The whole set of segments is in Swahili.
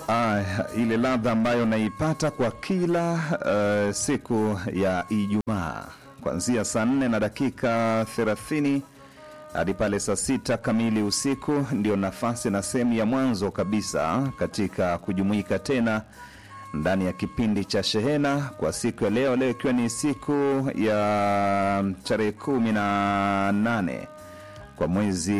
Ah, ile ladha ambayo naipata kwa kila uh, siku ya Ijumaa kuanzia saa nne na dakika thelathini hadi pale saa sita kamili usiku, ndio nafasi na sehemu ya mwanzo kabisa katika kujumuika tena ndani ya kipindi cha Shehena kwa siku ya leo, leo ikiwa ni siku ya tarehe kumi na nane kwa mwezi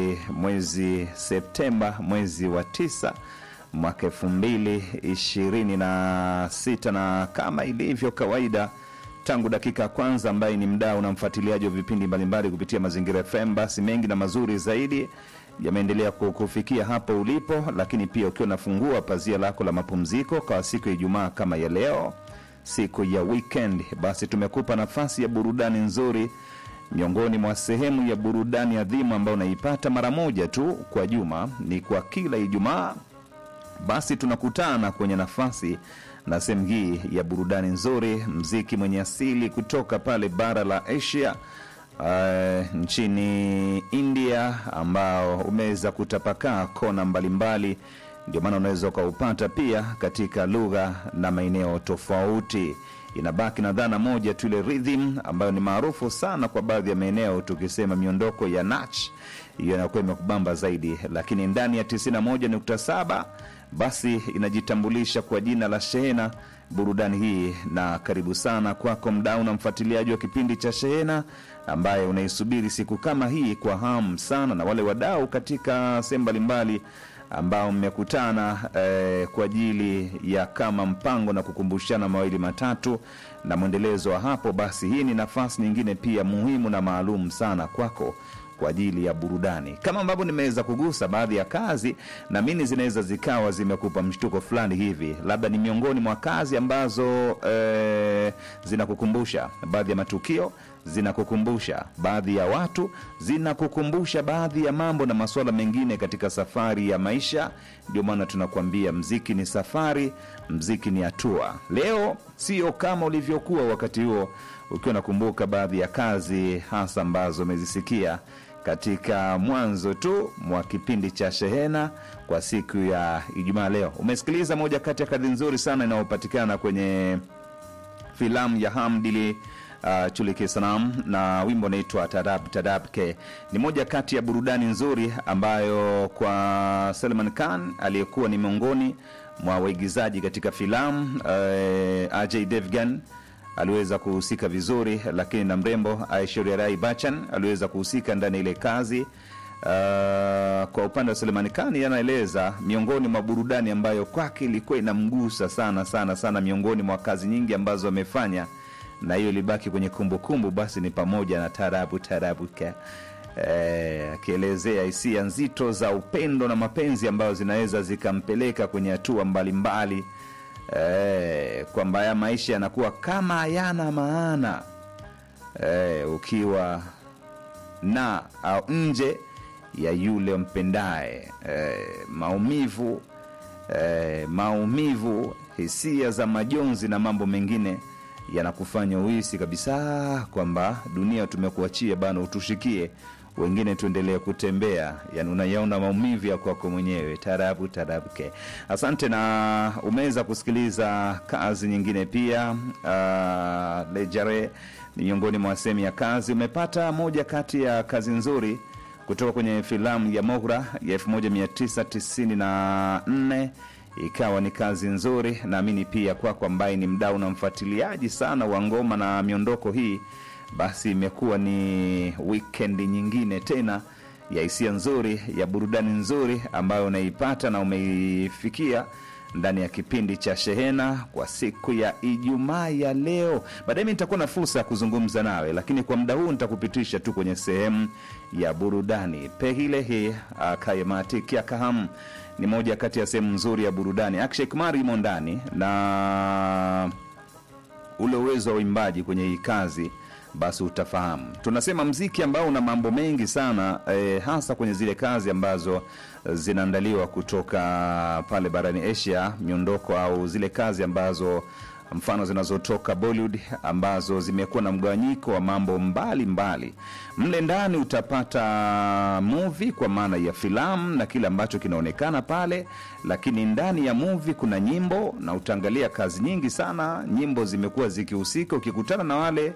mwezi Septemba, mwezi wa tisa mwaka elfu mbili ishirini na sita na kama ilivyo kawaida tangu dakika ya kwanza ambaye ni mdau na mfuatiliaji wa vipindi mbalimbali kupitia Mazingira FM, basi mengi na mazuri zaidi yameendelea kukufikia hapo ulipo, lakini pia ukiwa unafungua pazia lako la mapumziko kwa siku ya Ijumaa kama ya leo, siku ya weekend, basi tumekupa nafasi ya burudani nzuri miongoni mwa sehemu ya burudani adhimu ambayo unaipata mara moja tu kwa juma, ni kwa kila Ijumaa basi tunakutana kwenye nafasi na sehemu hii ya burudani nzuri, mziki mwenye asili kutoka pale bara la Asia uh, nchini India ambao umeweza kutapakaa kona mbalimbali, ndio maana unaweza ukaupata pia katika lugha na maeneo tofauti. Inabaki na dhana moja tu, ile rhythm ambayo ni maarufu sana kwa baadhi ya maeneo, tukisema miondoko ya nach, hiyo inakuwa imekubamba zaidi, lakini ndani ya 91.7 basi inajitambulisha kwa jina la Shehena burudani hii. Na karibu sana kwako mdau na mfuatiliaji wa kipindi cha Shehena ambaye unaisubiri siku kama hii kwa hamu sana, na wale wadau katika sehemu mbalimbali ambao mmekutana eh, kwa ajili ya kama mpango na kukumbushana mawili matatu na mwendelezo wa hapo, basi hii ni nafasi nyingine pia muhimu na maalum sana kwako kwa ajili ya burudani. Kama ambavyo nimeweza kugusa baadhi ya kazi, na mimi zinaweza zikawa zimekupa mshtuko fulani hivi, labda ni miongoni mwa kazi ambazo eh, zinakukumbusha baadhi ya matukio, zinakukumbusha baadhi ya watu, zinakukumbusha baadhi ya mambo na masuala mengine katika safari ya maisha. Ndio maana tunakuambia mziki ni safari, mziki ni hatua. Leo sio kama ulivyokuwa wakati huo ukiwa unakumbuka baadhi ya kazi hasa ambazo umezisikia katika mwanzo tu mwa kipindi cha Shehena kwa siku ya Ijumaa. Leo umesikiliza moja kati ya kazi nzuri sana inayopatikana kwenye filamu ya Hamdili uh, Chulike Sanam na wimbo unaitwa Tadab Tadab Ke. Ni moja kati ya burudani nzuri ambayo kwa Salman Khan aliyekuwa ni miongoni mwa waigizaji katika filamu uh, Ajay Devgan aliweza kuhusika vizuri, lakini na mrembo Aishwarya Rai Bachchan aliweza kuhusika ndani ya ile kazi. Uh, kwa upande wa Selemani Khan anaeleza miongoni mwa burudani ambayo kwake ilikuwa inamgusa sana sana sana, miongoni mwa kazi nyingi ambazo amefanya, na hiyo ilibaki kwenye kumbukumbu, basi ni pamoja na tarabu tarabu ka akielezea hisia nzito za upendo na mapenzi ambayo zinaweza zikampeleka kwenye hatua mbalimbali Eh, kwamba haya maisha yanakuwa kama hayana maana eh, ukiwa na au nje ya yule mpendaye eh, maumivu eh, maumivu, hisia za majonzi na mambo mengine yanakufanya uhisi kabisa kwamba dunia tumekuachia bana, utushikie wengine tuendelee kutembea, yani unayaona maumivu ya kwako mwenyewe. Tarabu tarabu ke. Asante, na umeweza kusikiliza kazi nyingine pia. Uh, Lejare ni miongoni mwa sehemu ya kazi. Umepata moja kati ya kazi nzuri kutoka kwenye filamu ya Mohra ya 1994 ikawa ni kazi nzuri. Naamini pia kwako ambaye ni mdau na mfuatiliaji sana wa ngoma na miondoko hii basi imekuwa ni wikendi nyingine tena ya hisia nzuri ya burudani nzuri ambayo unaipata na umeifikia ndani ya kipindi cha Shehena kwa siku ya Ijumaa ya leo. Baadaye mi nitakuwa na fursa ya kuzungumza nawe, lakini kwa muda huu nitakupitisha tu kwenye sehemu ya burudani. Pehilehi akayematikia kaham ni moja kati ya sehemu nzuri ya burudani. Akshay Kumar imo ndani na ule uwezo wa uimbaji kwenye hii kazi basi utafahamu. Tunasema mziki ambao una mambo mengi sana eh, hasa kwenye zile kazi ambazo zinaandaliwa kutoka pale barani Asia, miondoko au zile kazi ambazo mfano zinazotoka Bollywood ambazo zimekuwa na mgawanyiko wa mambo mbalimbali. Mle ndani utapata movie kwa maana ya filamu na kile ambacho kinaonekana pale, lakini ndani ya movie kuna nyimbo, na utaangalia kazi nyingi sana, nyimbo zimekuwa zikihusika. Ukikutana na wale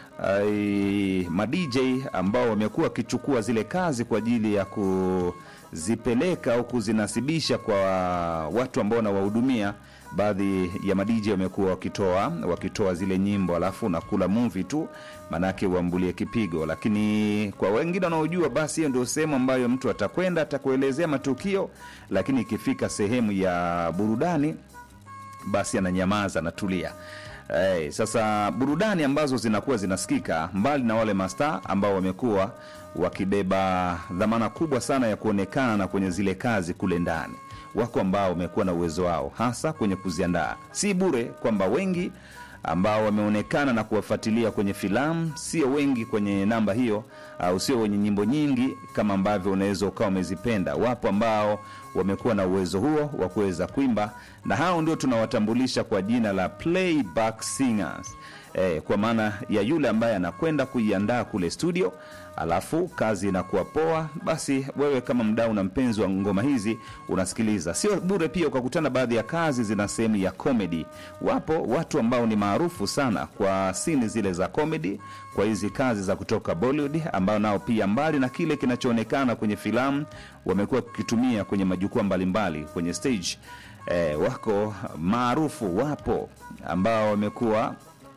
ai, ma DJ ambao wamekuwa wakichukua zile kazi kwa ajili ya kuzipeleka au kuzinasibisha kwa watu ambao wanawahudumia baadhi ya madj wamekuwa wakitoa wakitoa zile nyimbo alafu nakula movie tu manake uambulie kipigo lakini kwa wengine wanaojua basi hiyo ndio sehemu ambayo mtu atakwenda atakuelezea matukio lakini ikifika sehemu ya burudani basi ananyamaza anatulia Hey, sasa burudani ambazo zinakuwa zinasikika mbali na wale mastaa ambao wamekuwa wakibeba dhamana kubwa sana ya kuonekana kwenye zile kazi kule ndani wako ambao wamekuwa na uwezo wao hasa kwenye kuziandaa si bure kwamba wengi ambao wameonekana na kuwafuatilia kwenye filamu sio wengi kwenye namba hiyo au sio wenye nyimbo nyingi kama ambavyo unaweza ukawa umezipenda wapo ambao wamekuwa na uwezo huo wa kuweza kuimba na hao ndio tunawatambulisha kwa jina la playback singers eh, kwa maana ya yule ambaye anakwenda kuiandaa kule studio alafu kazi inakuwa poa basi wewe kama mdau na mpenzi wa ngoma hizi unasikiliza sio bure pia ukakutana baadhi ya kazi zina sehemu ya comedy wapo watu ambao ni maarufu sana kwa sini zile za comedy kwa hizi kazi za kutoka bollywood ambao nao pia mbali na kile kinachoonekana kwenye filamu wamekuwa wakitumia kwenye majukwaa mbalimbali kwenye stage eh, wako maarufu wapo ambao wamekuwa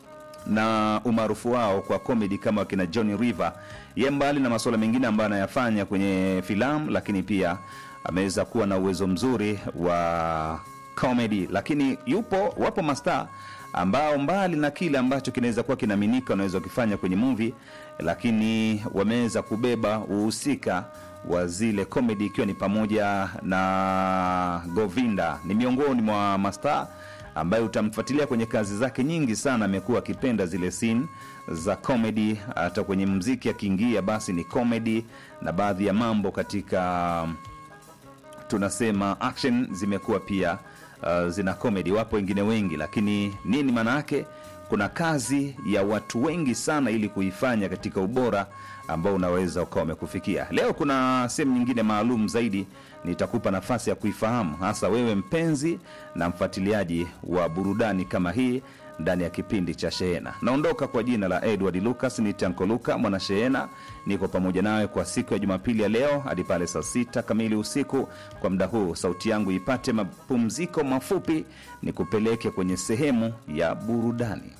na umaarufu wao kwa comedy kama wakina Johnny River. Ye mbali na masuala mengine ambayo anayafanya kwenye filamu, lakini pia ameweza kuwa na uwezo mzuri wa comedy, lakini yupo wapo mastaa ambao mbali na kile ambacho kinaweza kuwa kinaaminika wanaweza wakifanya kwenye movie, lakini wameweza kubeba uhusika wa zile comedy, ikiwa ni pamoja na Govinda, ni miongoni mwa mastaa ambaye utamfuatilia kwenye kazi zake nyingi sana amekuwa akipenda zile scene za comedy hata kwenye mziki akiingia basi ni comedy na baadhi ya mambo katika tunasema action zimekuwa pia uh, zina comedy wapo wengine wengi lakini nini maana yake kuna kazi ya watu wengi sana ili kuifanya katika ubora ambao unaweza ukawa umekufikia leo kuna sehemu nyingine maalum zaidi nitakupa nafasi ya kuifahamu hasa wewe mpenzi na mfuatiliaji wa burudani kama hii ndani ya kipindi cha shehena naondoka kwa jina la edward lucas ni tanko luka mwana shehena niko pamoja nawe kwa siku ya jumapili ya leo hadi pale saa sita kamili usiku kwa muda huu sauti yangu ipate mapumziko mafupi ni kupeleke kwenye sehemu ya burudani